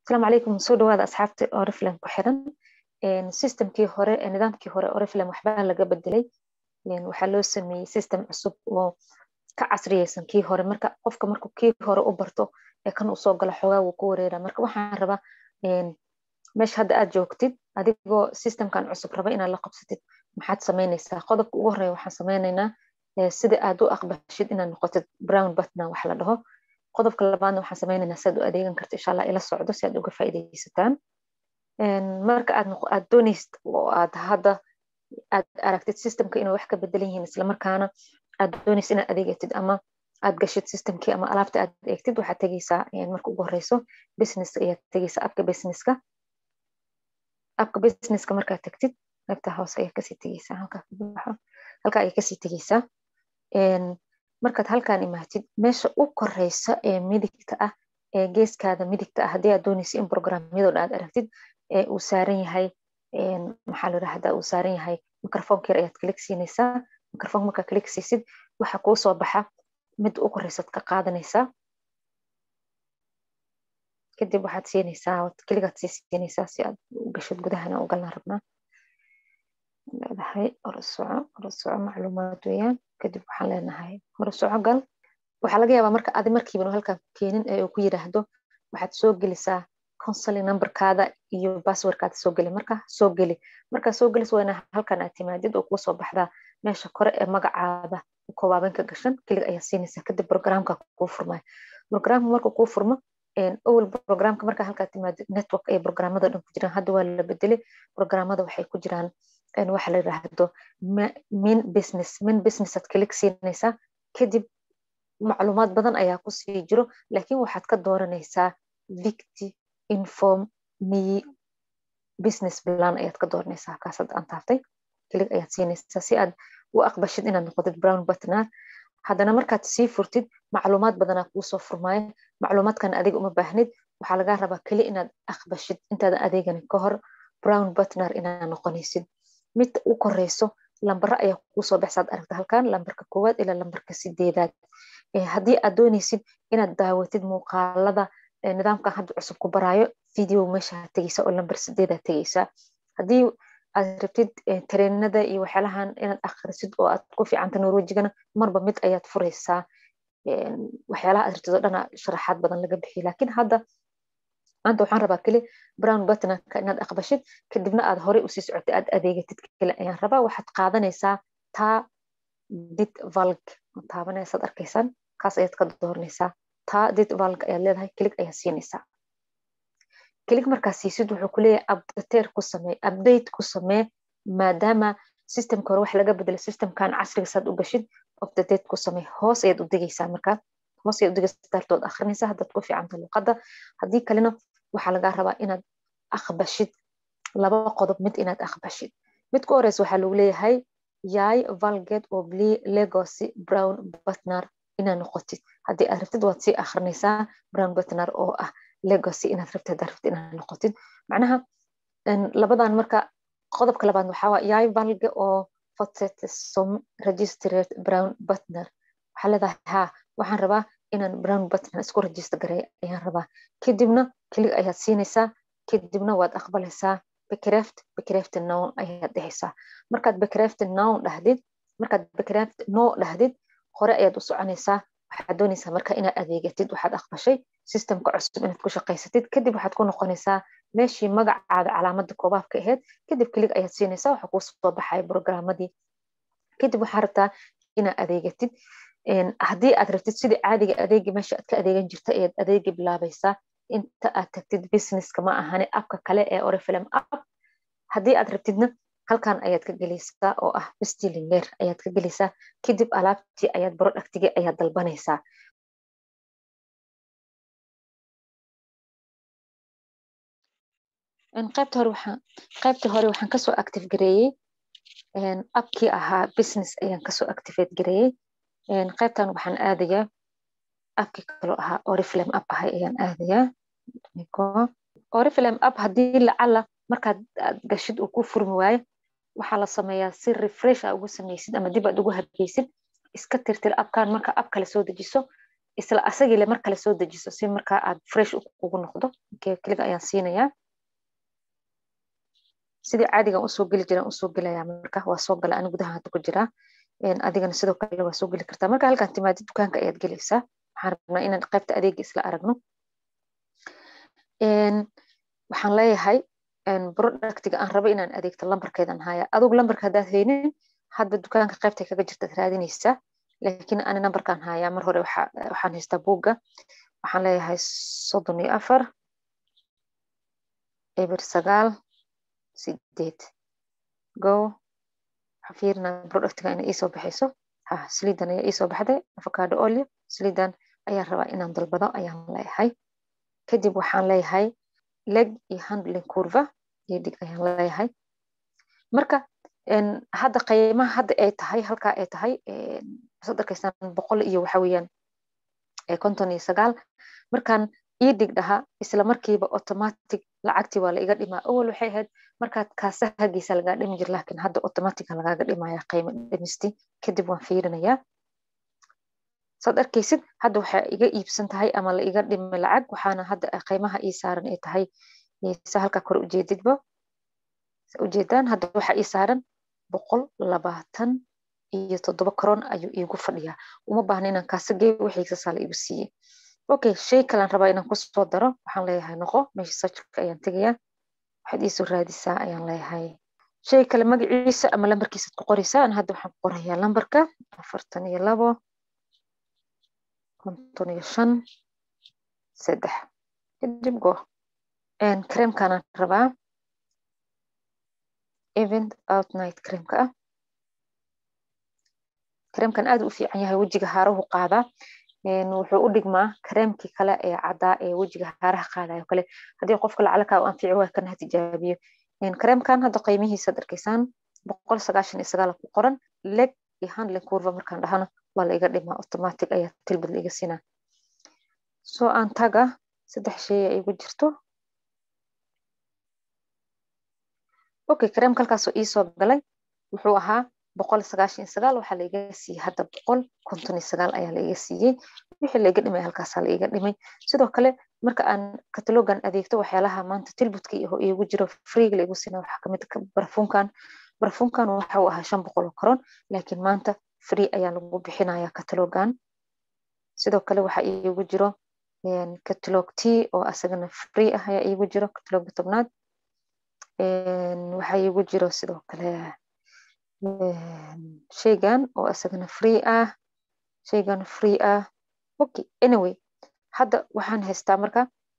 asalaamu calaykum soo dhawaada asxaabta oriflame ku xiran systemkii hore nidaamkii hore oriflame waxbaa laga bedelay waxaa loo sameeyey system cusub oo ka casriyeysan kii hore marka qofka markuu kii hore u barto ee kan uu soo galo xoogaa wuu ku wareera marka waxaan rabaa meesha hadda aad joogtid adigoo systemkan cusub raba inaad la qabsatid maxaad samaynaysaa qodobka ugu horeeya waxaan sameynaynaa sida aad u aqbashid inaad noqotid brown butna wax la dhaho qodobka labaadna waxaan sameynaynaa si aad u adeegan karta insha allah ila socdo si aad uga faa'iidaysataan marka aad aad doonaysid oo aad hadda aad aragtid systemka inuu wax ka bedelan yihiin islamarkaana aad doonaysid inaad adeegatid ama aad gashid systemkii ama alaabta aad eegtid waxaad tegeysaa marka ugu horeyso business ayaad tegeysaa abka businesska abka businesska markaad tagtid qaybta hoose ayaa kasii tegeysaa halkaa halkaa ayaa kasii tegeysaa markaad halkaan imaatid meesha u koreysa ee midigta ah ee geeskaada midigta ah haddii aad doonaysa in programyadoo aad aragtid ee uu saaran yahay maxaa la yidhahdaa uu saaran yahay microfonka yar ayaad klik siinaysaa microfonka markaa klik siisid waxa kuu soo baxa mid u koreysaad ka qaadanaysaa kadib waxaad siinaysaa keligaad sii siinaysaa si aad u gashid gudahana u galnaa rabnaa leedahay horosoco horosoco macluumaad weeyaan kadib waxaan leenahay horosoco gal waxaa laga yaabaa marka adi markiiban halkaan keenin ee uu ku yiraahdo waxaad soo gelisaa consuling numberkaada iyo passwordkaada soo geli marka soo geli markaa soo gelis waa inaa halkan aad timaadid oo kuu soo baxdaa meesha kore ee magacaada koobaabanka gashan keliga ayaa siinaysaa kadib programka kuu furmaya programka marka kuu furmo awel programka markaa halkaa timaadid network ay programada dhan ku jiraan hadda waa la bedelay programada waxay ku jiraan waxa la yiraahdo min business min business aad kalik siinaysaa kadib macluumaad badan ayaa kusii jiro laakiin waxaad ka dooranaysaa victi inform me business plan ayaad ka dooranaysaa halkaas hadda aan taaftay kelig ayaad siinaysaa si aad u aqbashid inaad noqotid brown butner haddana markaad sii furtid macluumaad badanaa kuusoo furmaayo macluumaadkan adiga uma baahnid waxaa lagaa rabaa keli inaad aqbashid intaadan adeeganin ka hor brown butner inaad noqonaysid mid u koreyso lambaro ayaa kuusoo baxsaad aragta halkan lambarka koowaad ilaa lambarka sideedaad haddii aad doonaysid inaad daawatid muuqaalada nidaamkan hadda cusub ku baraayo video meesha tegeysa oo lambar sideedaad tegeysaa haddii aad rabtid tareenada iyo waxyaalahan inaad akhrisid oo aad ku fiicanta norwejigana marba mid ayaad fureysaa waxyaalaha aad rabtid oo dhana sharaxaad badan laga bixiyo laakiin hadda maanta waxaan rabaa keli brown buttonka inaad aqbashid kadibna aad horey usii socotay aad adeegatid kale ayaan rabaa waxaad qaadanaysaa taa dit valg taabanaysaad arkaysaan kaas ayaad ka dooranaysaa taa dit valg ayaad leedahay kelig ayaad siinaysaa kelig markaa siisid wuxuu kuleeyahay updateer ku samee update ku samee maadaama systemka hore wax laga bedelay systemkan casriga saad u gashid update ku samee hoos ayaad u degaysaa markaa hoos ayaad u degaysaa daartood akhrinaysaa haddaad ku fiicanta luqadda haddii kalena waxaa lagaa rabaa inaad aqbashid laba qodob mid inaad aqbashid mid ku horeysa waxaa lagu leeyahay yay valget oo legocy brown butner inaad noqotid haddii aad rabtid waad sii akhrinaysaa brown butner oo ah legocy inaad rabtid haddaad rabtid inaad noqotid macnaha labadan marka qodobka labaad waxaa waa yay valge oo fotsetesom registered brown butner waxaa leedahay ha waxaan rabaa inaan brown butner isku register garay ayaan rabaa kadibna kelig ayaad siinaysaa kadibna waad aqbalaysaa becraft becraft nown ayaad dhehaysaa markaad becraft nown dhahdid markaad becraft no dhahdid hore ayaad u soconaysaa waxaad doonaysaa marka inaad adeegatid waxaad aqbashay systemka cusub inaad ku shaqaysatid kadib waxaad ku noqonaysaa meeshii magacaada calaamada koobaabka ahayd kadib kelig ayaad siinaysaa waxa kuu soo baxaya programadii kadib waxaa rabtaa inaad adeegatid haddii aad rabtid sidii caadiga adeegi meesha aad ka adeegan jirta ayaad adeegi bilaabaysaa inta aad tagtid businesska ma ahane abka kale ee orifilm app haddii aad rabtidna halkan ayaad ka gelaysaa oo ah bestilinger ayaad ka gelaysaa kadib alaabtii ayaad productigii ayaad dalbanaysaa qaybta hore waxaan qaybta hore waxaan kasoo active gareeyey abkii ahaa business ayaan kasoo activate gareeyey qaybtan waxaan aadayaa abkii kaloo ahaa orifilm app ahay ayaan aadayaa orifilm app haddii lacala markaad aad gashid uu ku furmi waayo waxaa la sameeyaa si refresh a ugu sameysid ama dib aad ugu habeysid iska tirtir abkan marka ab kale soo dejiso isla asagile mar kale soo dejiso si markaa aad fresh ugu noqdo kliga ayaan siinayaa sidii caadigan usoo geli jiraan usoo gelayaa marka waa soo gala ani gudaha hadda ku jiraa adigana sidoo kale waa soo geli kartaa marka halkaan timaadid dukaanka ayaad gelaysaa waxaan rabnaa inaan qaybta adeega isla aragno waxaan leeyahay productiga aan rabo inaan adeegto lambarkeedan haya adugu lambarka haddaad haynin hadda dukaanka qaybtay kaga jirtaad raadinaysaa laakiin ani nambarkaan hayaa mar hore waxaan haystaa buugga waxaan leeyahay soddon iyo afar eber sagaal sideed go waxaan fiirinaa productiga inay iisoo baxayso ha saliidan ayaa iisoo baxday avocado olio saliidan ayaan rabaa inaan dalbado ayaan leeyahay kadib waxaan leeyahay leg iyo handling curva iyo dig ayaan leeyahay marka hadda qiimaha hadda ay tahay halkaa ay tahay waxaad arkaysaan boqol iyo waxa weeyaan konton iyo sagaal markaan ii dig dhaha isla markiiba automatic lacagtii waa la iga dhimaa awal waxay ahayd markaad kaasahagiisa lagaa dhimi jir laakiin hadda automatica lagaaga dhimaya qiimo dhimisti kadib waan fiirinayaa saad arkaysid hadda waxaa iga iibsan tahay ama la iga dhimay lacag waxaana hadda qiimaha ii saaran ay tahay sa halkaa kore ujeedidba ujeedaan hadda waxaa ii saaran boqol labaatan iyo toddoba karoon ayuu iigu fadhiyaa uma baahna inaan kaasa geeyo wixiisasaa la igu siiyey okay shay kalaan rabaa inaan kusoo daro waxaan leeyahay noqo meesha sajirka ayaan tegayaa waxaad iisoo raadisaa ayaan leeyahay shay kale magaciisa ama lambarkiisaad ku qoraysaa an hadda waxaan ku qorayaa lambarka afartan iyo labo konton iyo shan saddex kadib go creamkanaan rabaa event outnight creamka ah creamkan aad u fiican yahay wejiga haarahu qaadaa wuxuu u dhigmaa kareemkii kale ee caddaa ee wejiga haaraha qaadayo kale haddii qofka lacalaka u anfici waa kana tijaabiyo kareemkan hadda qiimihiisaad arkaysaan boqol sagaashan iyo sagaal ku qoran leg iyo handling curva markaan dhahano waa la iga dhimaa automatic ayaa tilbad la iga siinaa soo aan taga saddex shay ay igu jirto okay kareemka halkaasoo iisoo galay wuxuu ahaa boqol sagaashan iyo sagaal waxaa laiga siiyey hadda boqol konton iyo sagaal ayaa laiga siiyey wixii laiga dhimay halkaasaa laiga dhimay sidoo kale marka aan katalogan adeegto waxyaalaha maanta tilbudka iho iigu jiro freega laigu siina waxaa kamid barfunkan barfunkan waxa uu ahaa shan boqol oo karoon laakiin maanta free ayaa lagu bixinaya katalogan sidoo kale waxaa iigu jiro catalog t oo asagana free ah ayaa iigu jiro catalogga tobnaad waxaa iigu jiro sidoo kale shaygan oo isagana free ah shaygan free ah okay anyway hadda waxaan haystaa marka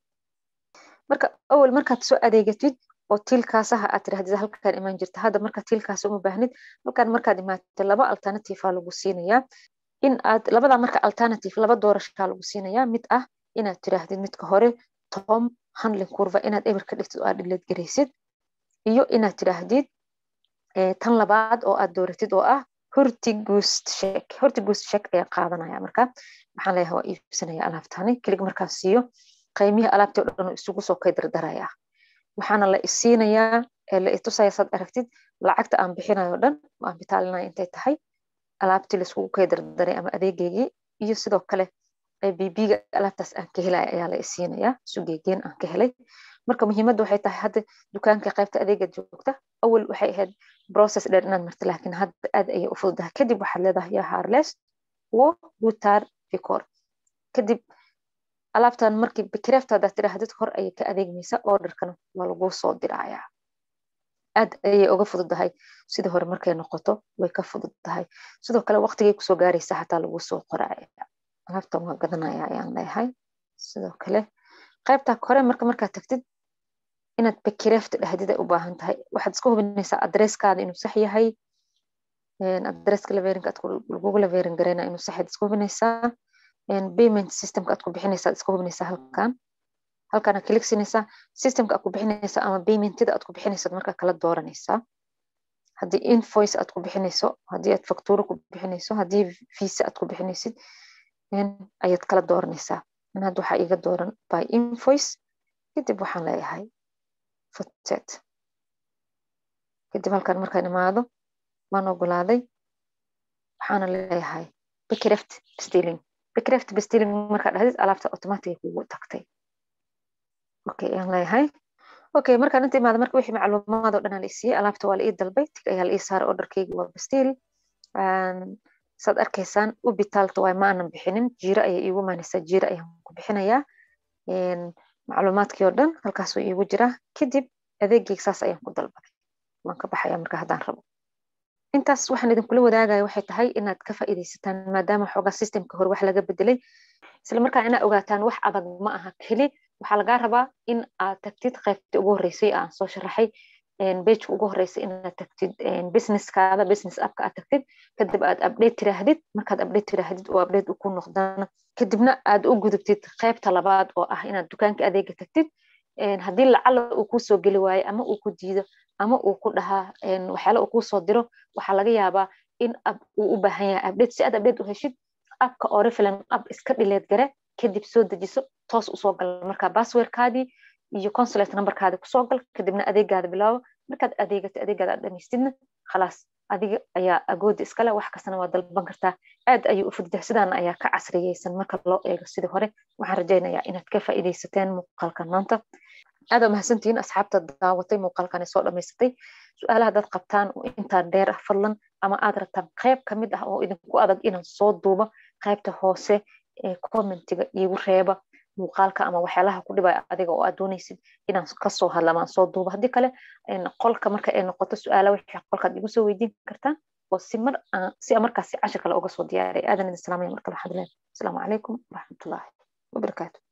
marka awal markaad soo adeegatid oo tiilkaasaha aad tirahdid halkaan imaan jirta hadda marka tiilkaas uma baahnid halkaan markaad imaatid laba alternative aa lagu siinayaa in aad labada marka alternative laba doorashaa lagu siinayaa mid ah inaad tiraahdid midka hore tom handling curva inaad eber ka dhigtid oo aad dhileed garaysid iyo inaad tiraahdid tan labaad oo aad dooratid oo ah hortigust shek hortigust shek ayaa qaadanaya marka waxaan leeyahay waa iibsanaya alaabtani kelig markaas siiyo qiimihii alaabtii o dhan isugu soo kay dardaraya waxaana la isiinayaa la itusaya saad aragtid lacagta aan bixinayo dhan aan bitaalinaya intay tahay alaabtii laiskugu kay dardaray ama adeegeygii iyo sidoo kale bb-ga alaabtaas aan ka helaya ayaa la isiinayaa sugeegeen aan ka helay marka muhiimadda waxay tahay hadda dukaanka qaybta adeega joogta awal waxay ahayd process dheer inaad marta laakiin hadda aad ayay u fududahay kadib waxaad leedahay yaa harles wo gutar ficor kadib alaabtan markii bikreeftaada tiraahdid hor ayay ka adeegmaysa orderkana waa laguu soo dirayaa aad ayay uga fududahay sidii hore markay noqoto way ka fududahay sidoo kale waqtigay kusoo gaaraysa xataa laguu soo qoraya alaabtan waa gadanaya ayaan leeyahay sidoo kale qaybta kore marka markaad tagtid inaad bakireefta dhahdid ay u baahan tahay waxaad iska hubinaysaa adresskaada inuu sax yahay adresska laverinka lagugu laverin gareyna inuu sax yahay iska hubinaysaa payment systemka aad ku bixinaysaa iska hubinaysaa halkan halkan aad kaligsinaysaa systemka aad ku bixinaysaa ama paymentida aad ku bixinaysaa markaa kala dooranaysaa haddii invoice aad ku bixinayso haddii aad factuuro ku bixinayso haddii visa aad ku bixinaysid ayaad kala dooranaysaa in hadda waxaa iga dooran by invoice kadib waxaan leeyahay futset kadib halkan markaan imaado waan ogolaaday waxaana leeyahay bicreft stilling bcraft bestilling markaad dhahdid alaabta automatic kugu tagtay okay ayaan leeyahay okay markaan inta imaada marka wixii macluumaad oo dhan la isiiyey alaabta waa la ii dalbay tig ayaa la ii saaray orderkeyga waa bestil saad arkaysaan ubitaalta waay ma aanan bixinin jiiro ayay iigu maanaysaa jiiro ayaan ku bixinayaa macluumaadkii oo dhan halkaasuu iigu jiraa kadib adeegeyga saas ayaan ku dalbaday waan ka baxaya marka haddaan rabo intaas waxaan idinkula wadaagaya waxay tahay inaad ka faa'iidaysataan maadaama xoogaa systemka hore wax laga bedelay isla markaa inaad ogaataan wax adag ma aha keli waxaa lagaa rabaa in aad tagtid qaybtii ugu horreysay aan soo sharaxay bejka ugu horreysay inaad tagtid businesskaada business appka aad tagtid kadib aad update tiraahdid markaad update tiraahdid oo update ku noqdana kadibna aad u gudubtid qaybta labaad oo ah inaad dukaanka adeega tagtid haddii lacala uu kuu soo geli waayo ama uu ku diido ama uu ku dhahaa waxyaala uu kuu soo diro waxaa laga yaabaa in uu u baahan yahay update si aad update u heshid appka orifilan app iska dhileed gare kadib soo dejiso toos usoo gal marka passwordkaadii iyo consulate numberkaadi kusoo gal kadibna adeegaada bilaabo markaad adeegato adeegaada aad dhamaystidna khalaas adiga ayaa agooda iskale wax kastana waa dalban kartaa aad ayuu u fududahay sidaana ayaa ka casriyeysan marka loo eego sidii hore waxaan rajaynayaa inaad ka faa'iidaysateen muuqaalkan maanta aad mahadsantihiin asxaabta daawatay muuqaalkan soo dhamaysatay su-aalaha dad qabtaan oo intaa dheer ah fadlan ama aad rabtaan qayb ka mid ah oo idinku adag inaan soo duubo qaybta hoose ee commentiga iigu reeba muuqaalka ama waxyaalaha ku dhibaya adiga oo aad doonaysid inaan kasoo hadla ama aan soo duubo haddii kale qolka marka ay noqoto su-aala wixii qolkaad igu soo weydiin kartaan oo si mar si markaasi cashir kale uga soo diyaaray aadan idin salaamaya markale waxaan leeyahay asalaamu calaykum waraxmatullaahi wabarakaatu